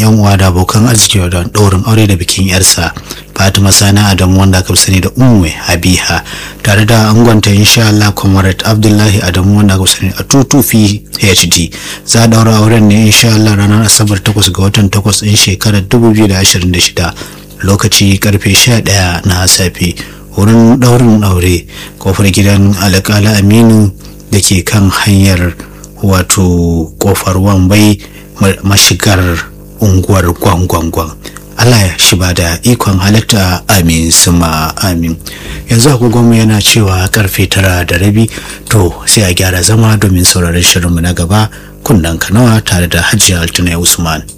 yan uwa da abokan arziki da ɗaurin aure da bikin yarsa fatima sani adamu wanda aka sani da umwe habiha tare da angonta insha Allah comrade abdullahi adamu wanda aka sani a tutufi hd za a daura auren ne insha Allah ranar asabar 8 ga watan 8 din shekarar 2026 lokaci karfe 11 na safe wurin daurin aure kofar gidan alƙala aminu da ke kan hanyar wato kofar wambai mashigar unguwar gwangwangwan Allah ya shi ba da ikon halitta amin suma amin yanzu agogonmu yana cewa karfe tara da rabi to sai a gyara zama domin sauraron shirinmu na gaba kunnan kanawa tare da hajiya altuna usman